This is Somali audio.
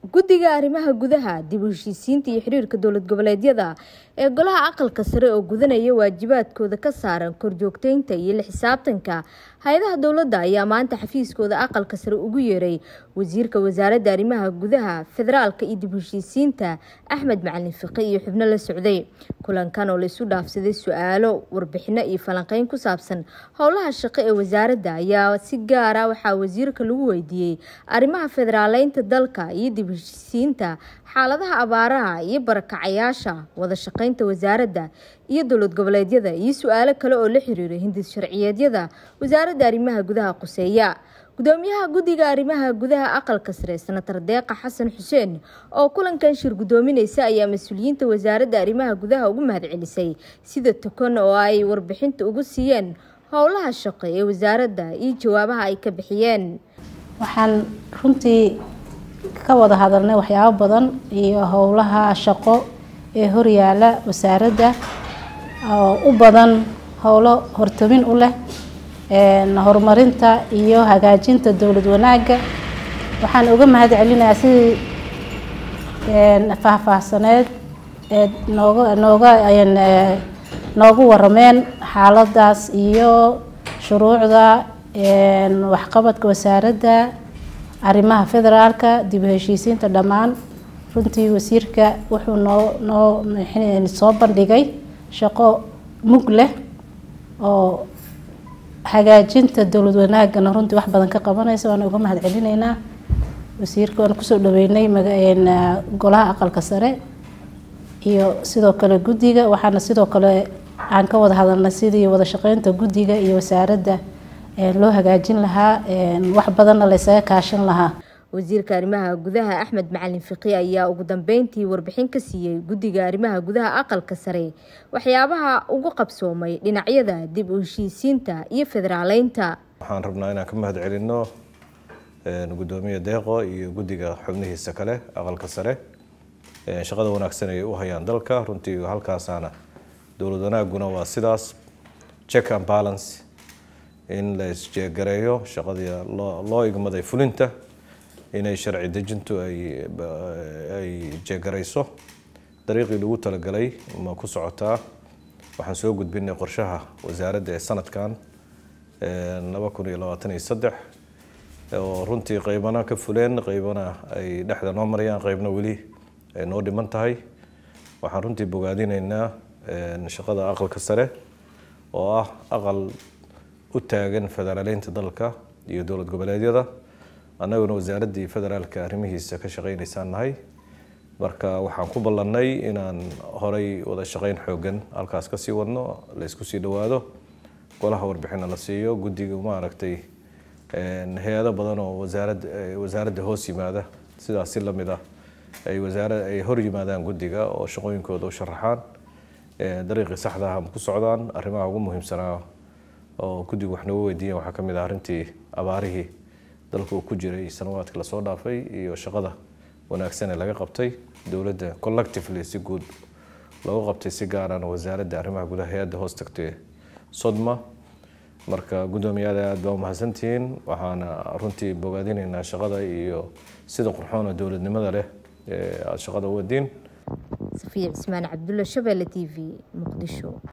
guddiga arrimaha gudaha dib u heshiisiinta iyo xiriirka dowlad goboleedyada ee golaha aqalka sare oo gudanaya waajibaadkooda ka saaran korjoogteynta iyo la xisaabtanka hay-adaha dowladda ayaa maanta xafiiskooda aqalka sare ugu yeeray wasiirka wasaaradda arrimaha gudaha federaalka iyo dib u heshiisiinta axmed macalin fiqi iyo xubno la socday kulankan oo laisu dhaafsaday su-aalo warbixino iyo falanqeyn ku saabsan howlaha shaqo ee wasaaradda ayaa si gaara waxaa wasiirka lagu weydiiyey arrimaha federaaleynta dalka iyo dib u heshiisiinta xaaladaha abaaraha iyo barakacayaasha wada shaqeynta wasaaradda iyo dowlad goboleedyada iyo su-aalo kale oo la xiriira hindis sharciyeedyada wasaaradda arrimaha gudaha quseeya gudoomiyaha guddiga arrimaha gudaha aqalka sare senatar deeqa xasan xuseen oo kulankan shir gudoomineysa ayaa mas-uuliyiinta wasaaradda arrimaha gudaha ugu mahadcelisay sida tokan oo ay warbixinta ugu siiyeen howlaha shaqo ee wasaaradda iyo jawaabaha ay ka bixiyeen waxaan runtii ka wada hadalnay waxyaabo badan iyo howlaha shaqo ee horyaala wasaaradda oo u badan howlo hortamin u leh horumarinta iyo hagaajinta dowlad wanaagga waxaan uga mahad celinayaa sidii faahfaahsaneed ee nooga nooga noogu warameen xaaladaas iyo shuruucda waxqabadka wasaaradda arrimaha federaalka dib u heshiisiinta dhammaan runtii wasiirka wuxuu noo noo soo bandhigay shaqo mug leh oo hagaajinta dowlad wanaagana runtii wax badan ka qabanaysa waana uga mahad celinaynaa wasiirka waan kusoo dhaweynay golaha aqalka sare iyo sidoo kale guddiga waxaana sidoo kale aan ka wada hadalnay sidii wada shaqeynta guddiga iyo wasaaradda loo hagaajin lahaa wax badanna la ysaga kaashan lahaa wasiirka arrimaha gudaha axmed macalin fiqi ayaa ugu dambeyntii warbixin ka siiyey guddiga arrimaha gudaha aqalka sare waxyaabaha ugu qabsoomay dhinacyada dib u heshiisiinta iyo federaaleynta waxaan rabnaa inaan ka mahad celinno gudoomiye deeqo iyo guddiga xubnihiisa kale aqalka sare shaqada wanaagsan ay u hayaan dalka runtii halkaasaana dowlad wanaaguna waa sidaas check and balance in la isjeegareeyo shaqadii loo igmaday fulinta inay sharci dejintu ay jeegarayso dariiqii lagu talagalay ma ku socotaa waxaan soo gudbinay qorshaha wasaaradda ee sanadkan laba kun iyo labaatan iyo saddex oo runtii qeybana ka fuleen qeybana ay dhexda noo marayaan qeybna weli ay noo dhiman tahay waxaan runtii bogaadinaynaa shaqada aqalka sare oo ah aqal u taagan federaaleynta dalka iyo dowlad goboleedyada annaguna wasaaraddii federaalka arrimihiisa ka shaqeynaysaan nahay marka waxaan ku ballannay inaan horay wada shaqeyn xoogan halkaas kasii wadno la isku sii dhowaado golaha warbixina la siiyo guddiga maaragtay hay-ado badan oo wasaarad wasaaradda hoos yimaada sidaas si lamid ah ay wasaara ay hor yimaadaan guddiga oo shaqooyinkooda u sharaxaan dariiqii saxda ah ma ku socdaan arrimaha ugu muhiimsanaa oo guddigu wax nooga weydiiyan waxaa kamid ah arrintii abaarihii dalka uu ku jiray sanawaadkii lasoo dhaafay iyo shaqada wanaagsan ee laga qabtay dowladda collectively si guud looga qabtay si gaarana wasaaradda arrimaha gudaha hay-adda hoos tagtay sodma marka guddoomiyaada aad baa umahadsantihiin waxaana runtii bogaadinaynaa shaqada iyo sida qurxoona dowladnimada leh ee aada shaqada u wadiin safiya cismaan cabdulla shabeelle t v muqdisho